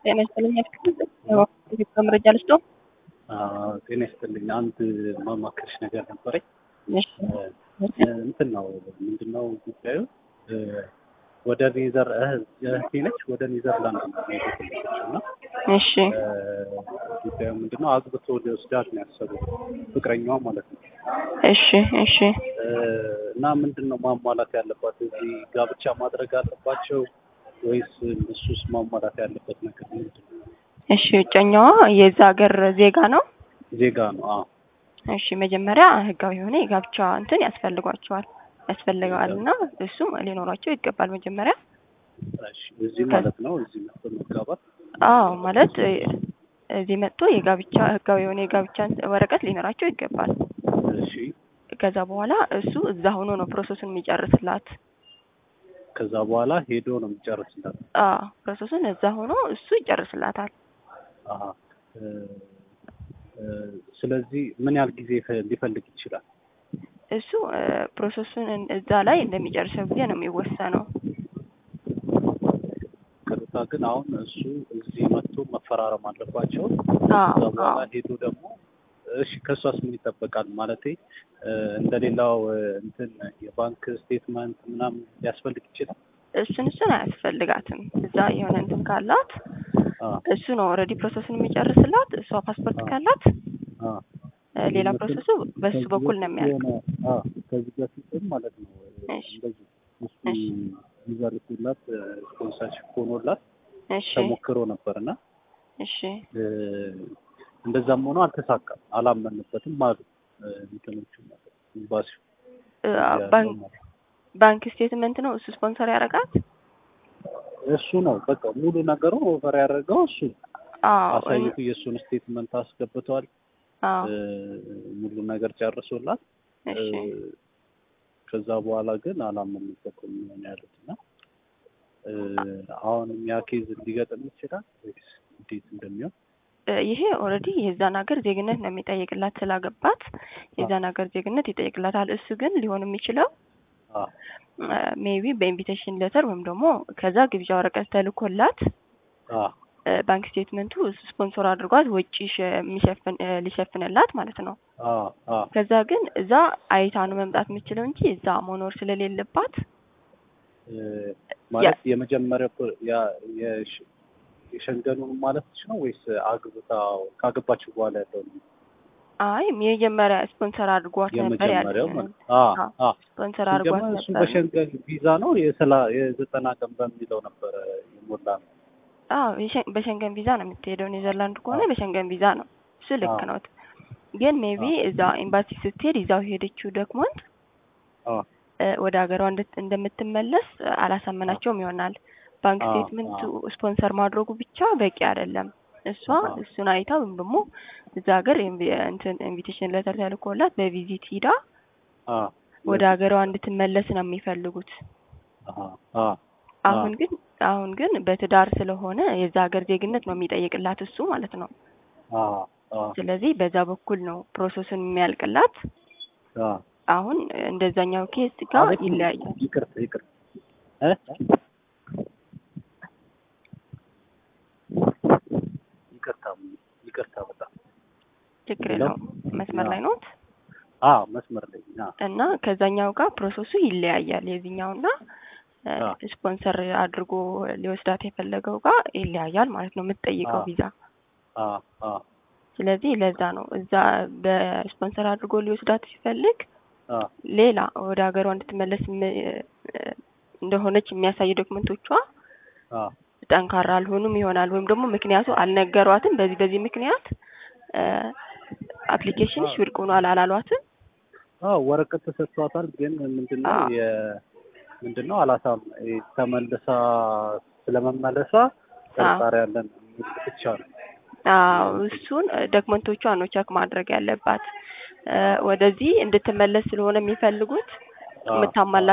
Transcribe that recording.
ጤና ይስጥልኝ። የኢትዮጵያ መረጃ ልስጦ። ጤና ይስጥልኝ። አንድ ማማከርሽ ነገር ነበረኝ። እሺ እንትን ነው ምንድን ነው ጉዳዩ? ወደ ኔዘር እህቴ ነች ወደ ኔዘርላንድ ነው የሄደችው እና እሺ ጉዳዩ ምንድን ነው አግብቶ ሊወስዳት ነው ያሰቡት ፍቅረኛዋ ማለት ነው። እሺ እሺ እና ምንድን ነው ማሟላት ያለባት እዚህ ጋብቻ ማድረግ አለባቸው ወይስ እሱስ ማሟላት ያለበት ነገር ምንድን ነው? እሺ እጮኛዋ የዛ ሀገር ዜጋ ነው። ዜጋ ነው። አዎ እሺ መጀመሪያ ህጋዊ የሆነ የጋብቻ እንትን ያስፈልጓቸዋል ያስፈልገዋል እና እሱም ሊኖራቸው ይገባል መጀመሪያ እሺ እዚህ ማለት ነው እዚህ መጥቶ መጋባት አዎ ማለት እዚህ መጥቶ የጋብቻ ህጋዊ የሆነ የጋብቻ ወረቀት ሊኖራቸው ይገባል። እሺ ከዛ በኋላ እሱ እዛ ሆኖ ነው ፕሮሰሱን የሚጨርስላት። ከዛ በኋላ ሄዶ ነው የሚጨርስላት። አዎ ፕሮሰሱን እዛ ሆኖ እሱ ይጨርስላታል። አሀ እ እ ስለዚህ ምን ያህል ጊዜ ይፈ- ሊፈልግ ይችላል? እሱ ፕሮሰሱን እዛ ላይ እንደሚጨርሰው ጊዜ ነው የሚወሰነው። ቅርታ ግን አሁን እሱ እዚህ መጥቶ መፈራረም አለባቸው። አዎ ከዛ በኋላ አዎ ሄዶ ደግሞ እሺ ከእሷስ ምን ይጠበቃል? ማለቴ እንደሌላው እንትን የባንክ ስቴትመንት ምናምን ሊያስፈልግ ይችላል። እሱን እሱን አያስፈልጋትም። እዛ የሆነ እንትን ካላት አ እሱ ነው ኦልሬዲ ፕሮሰሱን የሚጨርስላት። እሷ ፓስፖርት ካላት አ እ ሌላ ፕሮሰሱ በሱ በኩል ነው የሚያልቅ። አ ከዚህ በፊትም ማለት ነው እሺ እንደዚህ እሱ እሺ ቪዛ ልኮላት ስፖንሰርሽፕ ሆኖላት እሺ ተሞክሮ ነበር እና እሺ እ እንደዛም ሆኖ አልተሳካም፣ አላመንበትም አሉ እ እንትኖቹ ማለት ነው ኤምባሲው እ ያለው ባንክ ማለት ነው። ባንክ ስቴትመንት ነው እሱ ስፖንሰር ያደርጋት። እሱ ነው በቃ ሙሉ ነገሩ ኦፈር ያደረገው እሱ አዎ አሳይቱ የእሱን ስቴትመንት አስገብተዋል። አዎ እ ሙሉ ነገር ጨርሶላት እ እሺ ከዛ በኋላ ግን አላመንበትም ነው ያሉት እና እ አሁንም ያ ኬዝ ሊገጥም ይችላል ወይስ እንዴት እንደሚሆን እ ይሄ ኦልሬዲ የዛን ሀገር ዜግነት ነው የሚጠይቅላት ስላገባት የዛን ሀገር ዜግነት ይጠይቅላታል። እሱ ግን ሊሆን የሚችለው አ ሜቢ በኢንቪቴሽን ሌተር ወይም ደግሞ ከዛ ግብዣ ወረቀት ተልኮላት አ እ ባንክ ስቴትመንቱ እሱ ስፖንሰር አድርጓት ወጪ ሸ- የሚሸፍን እ ሊሸፍንላት ማለት ነው። አ አ ከዛ ግን እዛ አይታ ነው መምጣት የምችለው እንጂ እዛ መኖር ስለሌለባት እ ማለት የመጀመሪያው ፕሮ- ያ የሽ- የሸንገኑን ማለት ነው ወይስ አግብታ ካገባችሁ በኋላ ያለው ነው? አይ የመጀመሪያ ስፖንሰር አድርጓት ነበር ያለ የመጀመሪያው ማለት አ አዎ፣ አ ስፖንሰር አድርጓት ሲጀመር እሱ ነበር። በሸንገን ቪዛ ነው የሰላ የዘጠና ቀን በሚለው ነበረ የሞላ ነው። አዎ የሸ- በሸንገን ቪዛ ነው የምትሄደው። ኔዘርላንድ ከሆነ አዎ። በሸንገን ቪዛ ነው። እሱ ልክ አዎ። ነው። ግን ሜቢ አዎ። እዛ ኤምባሲ ስትሄድ ይዛው ሄደችው ዶክመንት አ እ ወደ ሀገሯ እንድት- እንደምትመለስ እ አላሳመናቸውም ይሆናል። ባንክ አዎ፣ ስቴትመንቱ አዎ። ስፖንሰር ማድረጉ ብቻ በቂ አይደለም። እሷ አዎ። እሱን አይታ ወይም ደግሞ እዛ ሀገር ኢንቪ- እንትን ኢንቪቴሽን ሌተር ተልኮላት በቪዚት ሂዳ አ ወደ ሀገሯ እንድትመለስ ነው የሚፈልጉት። አ አ አሁን ግን አሁን ግን በትዳር ስለሆነ የዛ ሀገር ዜግነት ነው የሚጠይቅላት እሱ ማለት ነው። አ አ ስለዚህ በዛ በኩል ነው ፕሮሰሱን የሚያልቅላት። አ አሁን እንደዛኛው ኬስ ጋር ማለት ይለያያል። ይቅርታ ይቅርታ እ ይቅርታ ይቅርታ በጣም ችግር ሄሎ? የለውም። መስመር ላይ ነው አ መስመር ላይ አ እና ከዛኛው ጋር ፕሮሰሱ ይለያያል። የዚህኛውና እ አ ስፖንሰር አድርጎ ሊወስዳት የፈለገው ጋር ይለያያል ማለት ነው የምትጠይቀው አ ቪዛ። አ አ ስለዚህ ለዛ ነው እዛ በስፖንሰር አድርጎ ሊወስዳት ሲፈልግ አ ሌላ ወደ ሀገሯ እንድትመለስ ም- እ እንደሆነች የሚያሳይ ዶክመንቶቿ አ ጠንካራ አልሆኑም ይሆናል ወይም ደግሞ ምክንያቱ አልነገሯትም። በዚህ በዚህ ምክንያት አፕሊኬሽንሽ ውድቅ ሆኗል አላሏትም። አዎ ወረቀት ተሰጥቷታል። ግን ምንድነው አዎ። የ ምንድነው አላሳም ተመልሳ ስለመመለሷ ጥርጣሬ ያለን የሚል ብቻ ነው። አዎ እሱን ዶክመንቶቿ ነው ቸክ ማድረግ ያለባት። እ ወደዚህ እንድትመለስ ስለሆነ የሚፈልጉት አዎ፣ የምታሟላ